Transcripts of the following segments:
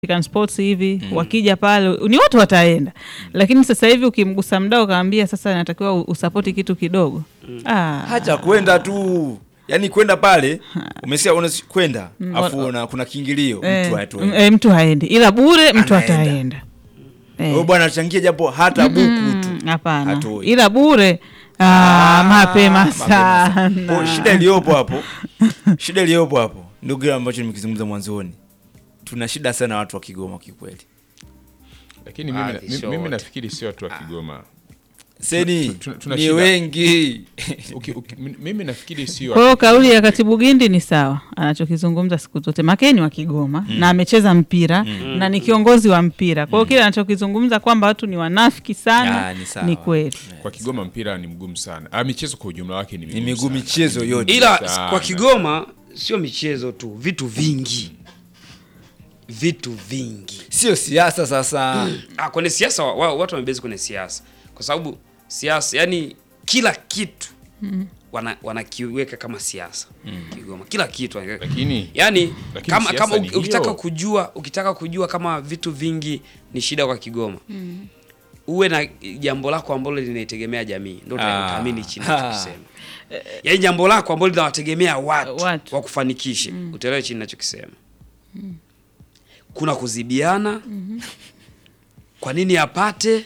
African Sports hivi wakija pale ni watu wataenda, lakini sasa hivi ukimgusa mdau ukaambia sasa natakiwa usapoti kitu kidogo ah, Hacha kwenda tu, yaani kwenda pale umesikia, una kwenda afu wa- una kuna kiingilio eh, mtu hatu m- eh, mtu haendi, ila bure mtu Anaenda. ataenda Eh. wewe bwana changia japo hata buku tu Mm, hapana, hatoi. ila bure ah, Ah, mapema mapema sana. Kwa sana. shida iliyopo hapo, shida iliyopo hapo ndio kile ambacho nimekizungumza mwanzoni. Tuna shida sana watu wa Kigoma kikweli. lakini mimi, Baadhi, mimi, sio mimi wote. nafikiri sio watu wa Kigoma Seni tu- tu- tuna ni shida. wengi uki, uki, mi- mimi nafikiri sio Kwa hiyo kauli ya katibu Gindi ni sawa, anachokizungumza siku zote. Makeni wa Kigoma na amecheza mpira na ni kiongozi wa mpira, kwa hiyo kile anachokizungumza kwamba watu ni wanafiki sana Ah, ni sawa. ni kweli. kwa Kigoma mpira ni mgumu sana. Ah, michezo kwa ujumla wake ni ni migumu miguu sana. michezo yote. ila Sana. kwa Kigoma sio michezo tu, vitu vingi, vitu vingi. Sio siasa sasa. Ah, kwenye siasa wa, wa- watu wamebezi kwenye siasa, kwa sababu siasa, yani kila kitu wana wanakiweka kama siasa Kigoma, kila kitu wanaweka- Lakini yani Lakini kama, siasa kama ni uki- ukitaka hiyo. kujua ukitaka kujua kama vitu vingi ni shida kwa Kigoma uwe na jambo lako ambalo linaitegemea jamii, ndio Ah. utaamini chini Ah. nachokisema. Yaani jambo lako ambalo linawategemea watu, Watu. wa kufanikisha, utaelewa chini nachokisema. Kuna kuzibiana, kwa nini apate?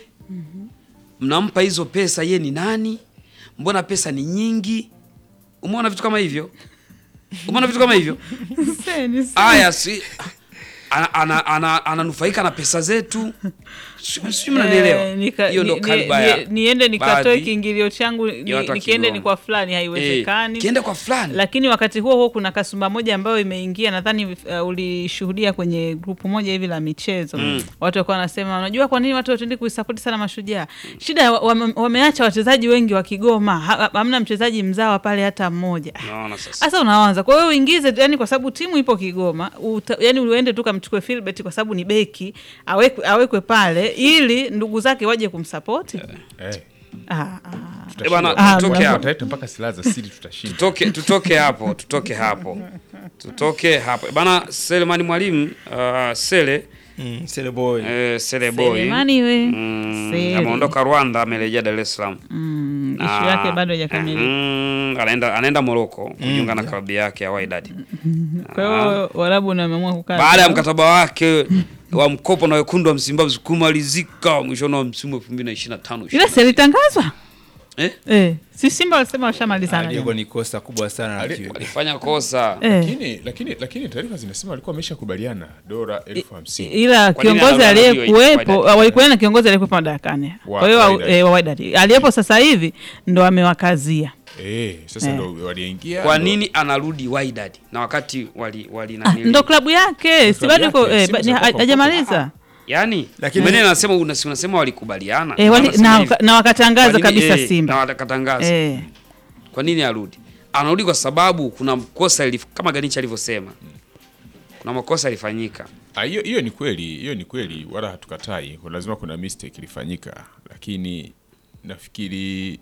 Mnampa hizo pesa, ye ni nani? Mbona pesa ni nyingi? Umeona vitu kama hivyo? Umeona vitu kama hivyo? Seni, seni. Aya, si ana- ana- ana- ananufaika na pesa zetu, Si- sijui mnanielewa. Eh, nika- Hiyo ndo ni- kaliba ni- ya ni- niende nikatoe baadhi kiingilio changu ni- ya watu wa nikiende Kigoma. ni kwa fulani, haiwezekani. Eh, kienda kwa fulani lakini wakati huo huo kuna kasumba moja ambayo imeingia, nadhani uh, ulishuhudia kwenye grupu moja hivi la michezo watu walikuwa wanasema, unajua kwa nini watu watendi kuisapoti sana Mashujaa? Shida wa- wame- wameacha wachezaji wengi wa Kigoma, ha- hamna mchezaji mzawa pale hata mmoja. naona sasa. Sasa unaanza kwa hiyo uingize, yani kwa sababu timu ipo Kigoma, uta, yani uende tu kamchukue Philbert kwa sababu ni beki awekwe, awekwe pale ili ndugu zake waje kumsapoti. eh, Ah, ah. Eh, bwana, tutashinda. tutoke Ah, hapo. Wataleta mpaka silaha za siri tutashinda. Tutoke, tutoke hapo, tutoke hapo, tutoke hapo bana. Selemani Mwalimu uh, Sele Mm, Sele boy. eh, Sele boy Selemani we mm, Sele. ameondoka Rwanda, amerejea Dar es Salaam. Mm, ishu Ah, yake bado haijakamilika. mm, anaenda anaenda Morocco kujiunga na klabu yake ya Wydad Kwa hiyo Warabu ndio wameamua kukaa baada ya mkataba wake wa mkopo na wekundu wa Msimbazi kumalizika mwishoni wa msimu 2025 ila si alitangazwa eh? eh, si Simba walisema washamalizana Aliyekuwa ni kosa kubwa sana la Ali- kiwe. walifanya kosa eh. Lakini lakini lakini taarifa zinasema walikuwa wameshakubaliana dola elfu hamsini. ila Kwa nini kiongozi anaona aliyekuwepo hiyo Wydad? walikubaliana na kiongozi aliyekuwepo madarakani Wa kwa hiyo Wydad. eh, wa Wydad aliyepo sasa hivi ndo amewakazia Eh, sasa Eh. ndo waliingia. kwa ndo- nini anarudi Wydad na wakati wali, wali ah, nanili- ndo klabu yake si klabu bado iko yake, eh, Simba ba- za ni- kwako hajamaliza yani Lakini- lakini unasema unasema, unasema walikubaliana eh, wali, Wanasema na, hivi. na wakatangaza Kwa nini- kabisa eh, Simba na wakatangaza eh. kwa nini arudi anarudi kwa sababu kuna kosa ilif, kama Ganicha alivyosema kuna makosa yalifanyika Ah, hiyo hiyo ni kweli, hiyo ni kweli, wala hatukatai. Kuna lazima kuna mistake ilifanyika, lakini nafikiri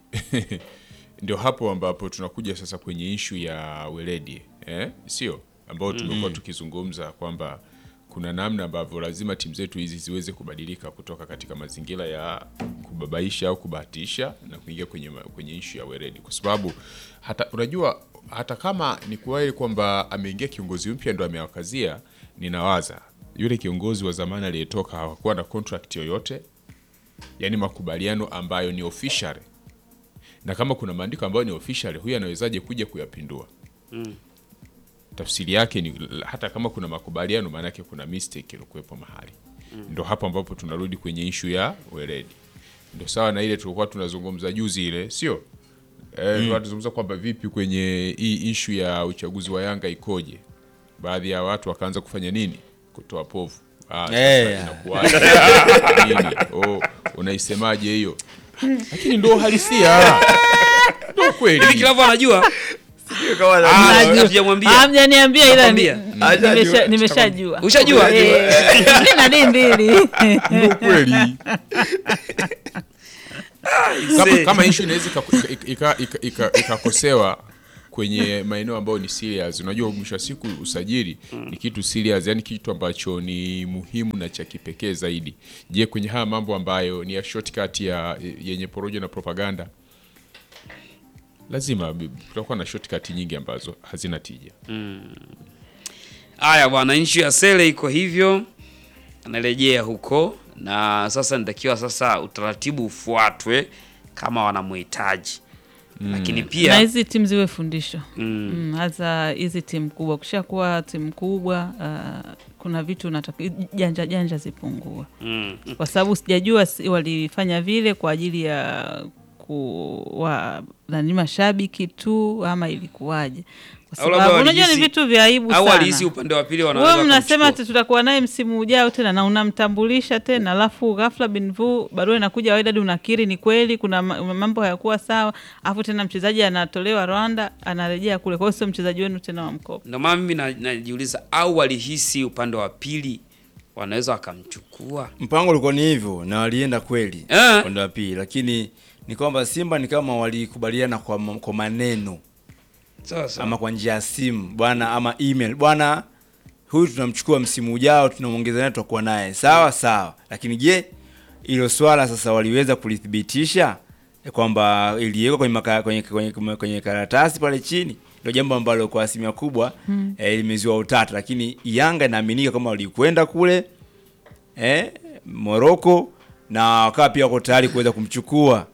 ndio hapo ambapo tunakuja sasa kwenye ishu ya weledi eh? Sio ambao tumekuwa tukizungumza kwamba kuna namna ambavyo lazima timu zetu hizi ziweze kubadilika kutoka katika mazingira ya kubabaisha au kubahatisha na kuingia kwenye, ma- kwenye ishu ya weledi, kwa sababu hata unajua hata kama ni kweli kwamba ameingia kiongozi mpya ndo amewakazia, ninawaza yule kiongozi wa zamani aliyetoka hawakuwa na contract yoyote, yani makubaliano ambayo ni official, na kama kuna maandiko ambayo ni official, huyu anawezaje kuja kuyapindua? Tafsiri yake ni hata kama kuna makubaliano, maana yake kuna mistake ilikuwepo mahali. Ndo hapo ambapo tunarudi kwenye ishu ya weledi, ndo sawa na ile tulikuwa tunazungumza juzi ile, sio eh, mm. tunazungumza kwamba vipi kwenye hii ishu ya uchaguzi wa Yanga ikoje, baadhi ya watu wakaanza kufanya nini, kutoa povu. Ah, sasa Eh. inakuwaje? Nini? Oh, unaisemaje hiyo? Lakini ndo uhalisia, ndo hivi kweli. kilavu anajua Sijui kama Ah, anajua. Najua. hatujamwambia. Ah, Hamjaniambia ila ni- Nakwambia. ni- Hajajua. nimesha- nimeshajua Ushajua? Eh, na dii mbili Ndo kweli. kama, Mzee. kama ishu inaweza ika- ika- ika- ika- ika- ikakosewa kwenye maeneo ambayo ni serious. Unajua, mwisho wa siku usajili ni kitu serious, yani kitu ambacho ni muhimu na cha kipekee zaidi. Je, kwenye haya mambo ambayo ni ya shortcut ya yenye porojo na propaganda, lazima kutakuwa na shortcut nyingi ambazo hazina tija. Haya bwana, nchi ya Sele iko hivyo, anarejea huko na sasa nitakiwa sasa utaratibu ufuatwe kama wanamhitaji lakini na pia hizi timu ziwe fundisho mm, Mm, hasa hizi timu kubwa. Ukishakuwa timu kubwa uh, kuna vitu unataka janja janja zipungue, mm, kwa sababu sijajua si- walifanya vile kwa ajili ya kuwa nani mashabiki tu ama ilikuwaje? Kwa Au labda sababu unajua ni walihisi- vitu vya aibu au sana. walihisi upande wa pili wanaweza Wewe mnasema wakamchukua. ati tutakuwa naye msimu ujao tena na unamtambulisha tena, alafu ghafla binvu barua inakuja Wydad, unakiri ni kweli kuna ma- mambo hayakuwa sawa, alafu tena mchezaji anatolewa Rwanda anarejea kule, kwa hiyo sio mchezaji wenu tena wa mkopo. Ndio maana mimi na- najiuliza au walihisi upande wa pili wanaweza wakamchukua. Mpango ulikuwa ni hivyo na walienda kweli Eh. upande wa pili, lakini ni kwamba Simba ni kama walikubaliana kwa, ma- kwa maneno Sasa ama kwa njia ya simu bwana, ama email bwana, huyu tunamchukua msimu ujao, tunamwongeza naye, tutakuwa naye sawa sawa. Lakini je, hilo swala sasa waliweza kulithibitisha ya kwamba iliwekwa kwenye, maka- kwenye, kwenye, kwenye, kwenye karatasi pale chini? Ndio jambo ambalo kwa asilimia kubwa eh, limezua utata, lakini Yanga inaaminika kama walikwenda kule eh, Morocco na wakawa pia wako tayari kuweza kumchukua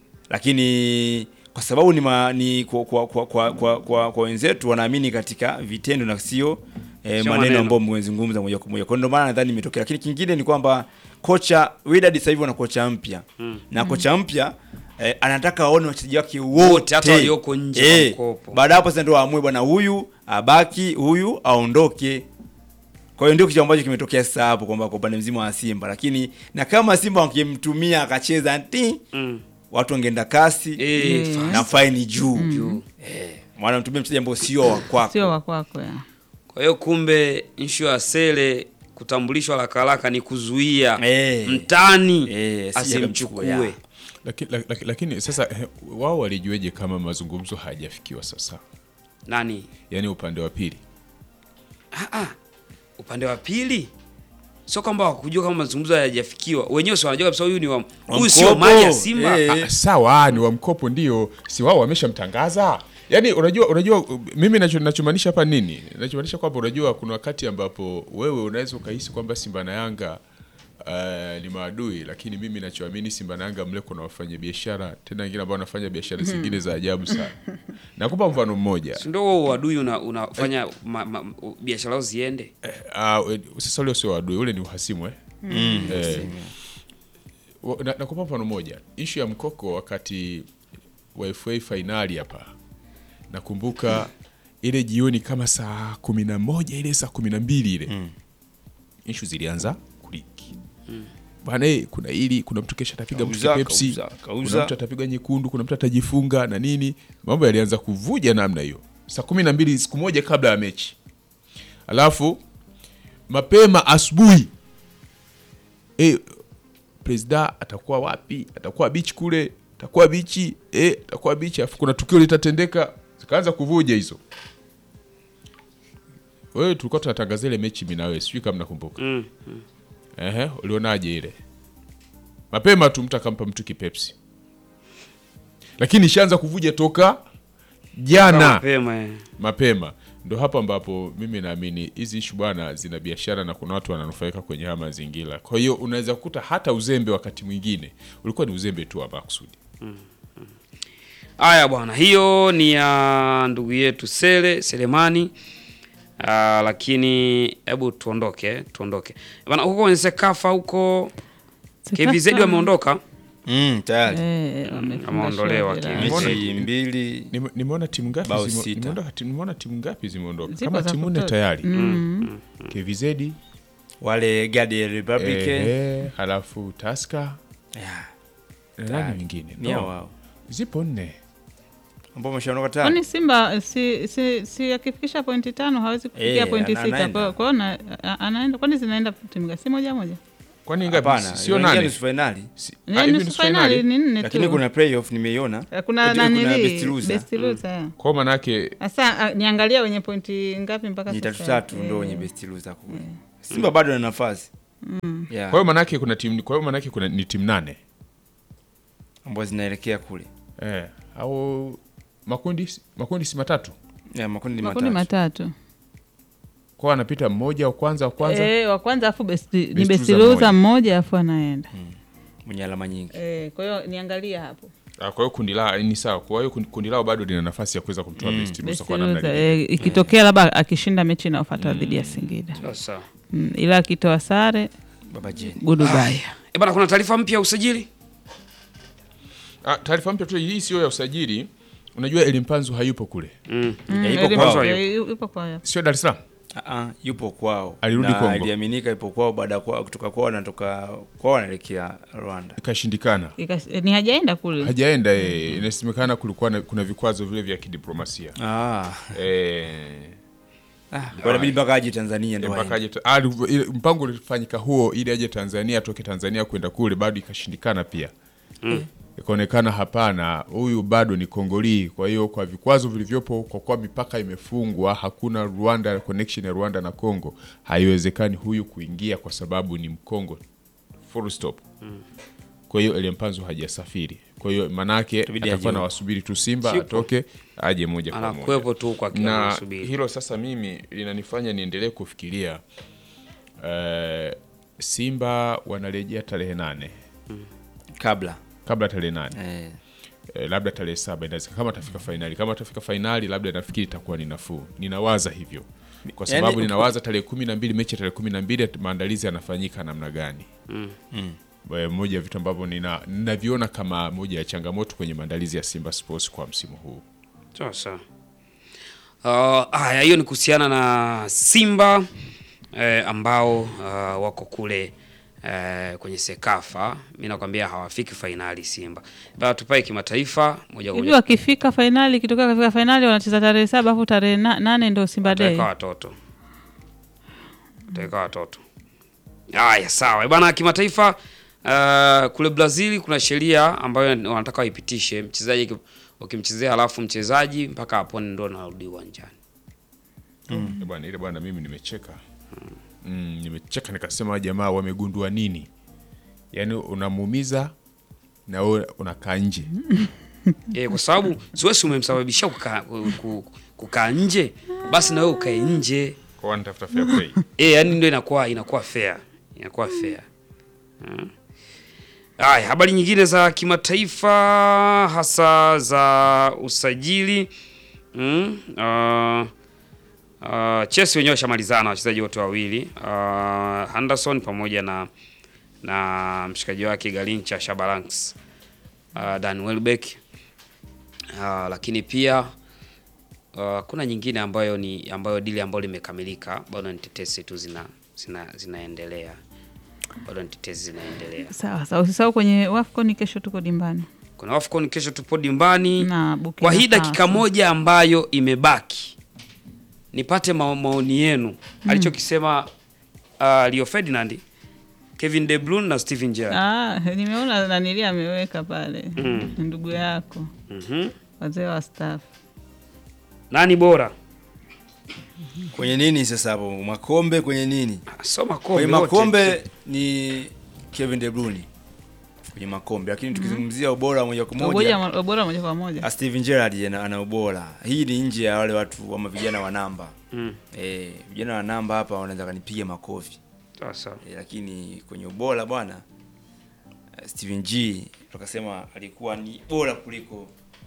lakini kwa sababu ni, ma, ni kwa, kwa, kwa, kwa, kwa, kwa, kwa wenzetu wanaamini katika vitendo na sio eh, Sio maneno maneno. ambayo mmezungumza moja kwa moja. Kwa hiyo ndio maana nadhani imetokea, lakini kingine ni kwamba kocha Wydad sasa hivi wana kocha mpya na kocha mpya eh, anataka aone wachezaji wake wote Wote, hata walioko nje wa mkopo. Baada ya hapo sasa ndio waamue bwana, huyu abaki, huyu aondoke. Kwa hiyo ndio kitu ambacho kimetokea sasa hapo kwamba kwa upande mzima wa Simba, lakini na kama Simba wakimtumia akacheza ti mm. watu wangeenda kasi eh, Mm. fast. na faini juu Juu. mwana mtumia mchezaji ambao sio wa kwako. Sio wa kwako ya. Kwa hiyo kumbe issue ya Sele kutambulishwa haraka haraka ni kuzuia Eh. mtani Eh, asije asimchukue. akamchukua, ya. Lakini, lakini, lakini sasa eh, wao walijueje kama mazungumzo hayajafikiwa sasa, Nani? yaani upande wa pili? Ah, ah. Upande wa pili sio kwamba wakujua kama mazungumzo hayajafikiwa, wenyewe si wanajua kabisa huyu ni wa Wa huyu sio mkopo. mali ya Simba. Eh. Ah, sawa ni wa mkopo ndio, si wao wameshamtangaza. Yaani unajua unajua mimi nacho nachomaanisha hapa nini? Nachomaanisha kwamba unajua kuna wakati ambapo wewe unaweza ukahisi kwamba Simba na Yanga uh, ni maadui, lakini mimi nachoamini Simba na Yanga mle kuna wafanya biashara tena wengine ambao wanafanya biashara zingine za ajabu sana. Nakupa mfano mmoja. Si ndio huo uadui una, unafanya ma, ma, biashara zao ziende? Uh, sasa ule sio adui, ule ni uhasimu eh? Eh, wa- na- nakupa mfano moja, ishu ya mkoko wakati wa FA fainali hapa, nakumbuka ile jioni kama saa kumi na moja ile saa kumi na mbili ile ishu zilianza kuliki bwana, eh, kuna hili, kuna mtu kesha atapiga mtu Kauza, kipepsi, kauza, kuna kauza. mtu atapiga nyekundu, kuna mtu atajifunga na nini, mambo yalianza kuvuja namna hiyo, saa kumi na mbili siku moja kabla ya mechi alafu mapema asubuhi e, presida atakuwa wapi? Atakuwa bichi kule, atakuwa bichi e, atakuwa bichi, alafu kuna tukio litatendeka, zikaanza kuvuja hizo. Wewe tulikuwa tunatangaza ile mechi mimi na wewe, sijui kama nakumbuka. Mm. Ehe, ulionaje ile? Mapema tu mtu akampa mtu kipepsi, lakini ishaanza kuvuja toka jana Mapema. eh. mapema ndo hapo ambapo mimi naamini hizi ishu bwana zina biashara na kuna watu wananufaika kwenye haya mazingira. Kwa hiyo unaweza kukuta hata uzembe wakati mwingine ulikuwa ni uzembe tu wa makusudi. Haya bwana, hiyo ni ya ndugu yetu Sele Selemani. Ah, lakini hebu tuondoke, tuondoke bwana. Huko kwenye Sekafa huko KVZ wameondoka, Mm, tayari Eh, wamefunga Ameondolewa shauri Kim. la- mechi mbili Nime- Nimeona timu ngapi Bao zime- sita. nimeondoka timu- nimeona timu ngapi zimeondoka Zipo kama za timu nne kutosha. tayari Mm. KVZ wale Guardian Republic ehe, halafu Tusker yeah, na Tayari. nani mwingine ni hao no, wao zipo nne ambao wameshaondoka tayari. Kwani Simba si, si, si akifikisha pointi tano hawezi kufikia Eh, pointi ana- sita. anaenda. Kwa kwa hiyo na- a- anaenda, kwani zinaenda timu gani? Si moja moja? Kwani ngapi? Hapana, Sio inaingia nane. nusu finali. Si- Ni ah, hivi nusu nusu finali finali? ni nne Lakini tu. kuna playoff nimeiona. Eh, kuna Lakini kuna nanili best loser. best loser, eh. Kwa maana yake Sasa ah, niangalia wenye pointi ngapi mpaka Ni sasa? tatu tatu Eh, ndo wenye best loser kule. Simba bado ana nafasi. Yeah. kwa hiyo maana yake kuna timu kwa hiyo maana yake kuna ni timu nane. ambazo zinaelekea kule. Eh, au makundi makundi si matatu. Yeah, makundi makundi matatu. matatu Kwa anapita mmoja wa kwanza wa kwanza. Eh, wa kwanza afu best, ni Best best loser loser mmoja. mmoja afu anaenda Mwenye alama nyingi. Eh, kwa hiyo niangalia hapo Ah, kwa hiyo kundi la ni sawa. Kwa hiyo kundi, kundi lao bado lina nafasi ya kuweza kumtoa best loser Best kwa namna loser, ile. eh, ikitokea labda akishinda mechi inayofuata dhidi ya Singida Sasa mm, ila akitoa sare Baba Jeni. goodbye. e bana, kuna taarifa mpya ya usajili Ah, taarifa mpya tu hii sio ya usajili. Unajua Elimpanzu hayupo kule. mm. Mm, Ya, ipo elimu- kwao. eh, yupo kwao. Sio Dar es Salaam. Ah, ah, yupo kwao. Alirudi Na Kongo. Iliaminika ipo kwao baada ya kwa- kutoka kwao anatoka kwao anaelekea Rwanda. Ikashindikana. Ika- eh, ni hajaenda kule Hajaenda eh, inasemekana kulikuwa na, kuna vikwazo vile vya kidiplomasia. Ah. Eh, Ah, kwa inabidi mpaka aje Tanzania ndo. mpaka aende. aje ah, ile- mpango ulifanyika huo ili aje Tanzania atoke Tanzania kwenda kule bado ikashindikana pia. Ikaonekana hapana, huyu bado ni Kongolii. Kwa hiyo kwa vikwazo vilivyopo, kwa kuwa mipaka imefungwa, hakuna Rwanda connection ya Rwanda na Congo, haiwezekani huyu kuingia kwa sababu ni Mkongo, full stop. Kwa hiyo Elimpanzu hajasafiri. Kwa hiyo manake Itabidi atakuwa aje na wasubiri tu Simba Sipo. atoke aje moja kwa moja anakuwepo tu kwa kila na anasubiri. hilo sasa mimi linanifanya niendelee kufikiria eh, Simba wanarejea tarehe nane Kabla. kabla tarehe nane Eh. eh, labda tarehe saba inawezekana kama atafika fainali. Kama atafika fainali, labda nafikiri itakuwa ni nafuu. Ninawaza hivyo kwa Yaani, sababu uki- ninawaza tarehe kumi na mbili mechi ya tarehe kumi na mbili maandalizi yanafanyika namna gani? Mm. Eh, moja ya vitu ambavyo nina- ninaviona kama moja ya changamoto kwenye maandalizi ya Simba Sports kwa msimu huu. Sasa uh, haya, hiyo ni kuhusiana na Simba eh, ambao uh, wako kule eh, kwenye Sekafa. Mi nakwambia hawafiki fainali Simba. Bana, tupae kimataifa moja kwa hivi moja wakifika fainali ikitoka kafika fainali wanacheza tarehe saba afu tarehe na, nane ndo Simba Day. Wataweka watoto, wataweka watoto. Haya, sawa bana. Kimataifa uh, kule Brazil kuna sheria ambayo wanataka waipitishe, mchezaji ki- ukimchezea halafu mchezaji mpaka apone ndo anarudi uwanjani. Eh, bwana ile bwana mimi nimecheka mm, nimecheka nikasema hawa jamaa wamegundua nini yaani unamuumiza na wewe unakaa nje Eh, kwa sababu siwezi umemsababishia kukaa ku- kukaa nje, basi na wewe ukae nje. kwa wanatafuta fair play Eh, yani ndio inakuwa inakuwa fair. Inakuwa fair. Mm. Haya, habari nyingine za kimataifa hasa za usajili. Mm. Uh, uh, Chelsea wenyewe washamalizana wachezaji wote wawili. Uh, Henderson pamoja na na mshikaji wake Galincha Shabalanks. Uh, Dan Welbeck. Uh, lakini pia Uh, kuna nyingine ambayo ni ambayo dili ambayo limekamilika, bado ni tetesi tu zina, zina zinaendelea, bado ni tetesi zinaendelea. Sawa sawa, usisahau kwenye Wafcon kesho tuko dimbani Kuna AFCON kesho, tupo dimbani. na Burkina Kwa hii dakika Faso. moja ambayo imebaki, nipate mao- maoni yenu alichokisema uh, Leo Ferdinand, Kevin De Bruyne na Steven Gerrard. Ah, nimeona nanilia ameweka pale Mm. ndugu yako Mhm. wazee wa staff Nani bora? Kwenye nini sasa hapo? Makombe kwenye nini? Ah, So makombe Kwenye wote. makombe ni Kevin De Bruyne. Kwenye makombe, lakini tukizungumzia ubora moja kwa moja Ubora- ubora moja kwa moja Ah, Steven Gerrard ana, ana ubora. Hii ni nje ya wale watu ama vijana wa namba. Mm. Eh, vijana wa namba hapa wanaweza kanipiga makofi. Sasa Eh, lakini kwenye ubora bwana eh, Steven G tukasema alikuwa ni bora kuliko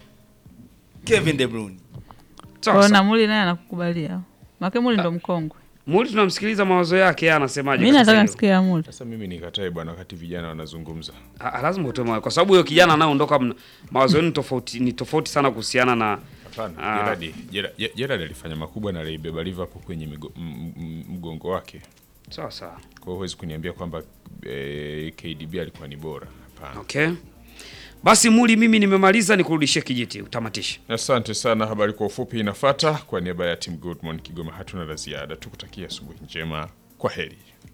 Kevin De Bruyne. Kwa sasa na Muli naye anakukubalia make Muli ndo mkongwe Muli tunamsikiliza mawazo yake, yeye anasemaje? mi kwa sasa nataka hivi? nsikia Muli sasa mimi nikatae bwana wakati vijana wanazungumza Ah, lazima utoe mawazo kwa sababu huyo kijana anayeondoka, mna- mawazo yenu tofauti ni tofauti sana kuhusiana na hapana Ah. Gerrard Gerrard- Gerrard alifanya makubwa na aliibeba Liverpool kwenye migo- m- m- mgongo wake sawa sawa. kwa hiyo huwezi kuniambia kwamba eh, KDB alikuwa ni bora hapana Okay, basi Muli, mimi nimemaliza, nikurudishie kijiti utamatishe. Asante sana. Habari kwa ufupi inafata. Kwa niaba ya Team Good Morning Kigoma, hatuna la ziada, tukutakia asubuhi njema. Kwa heri.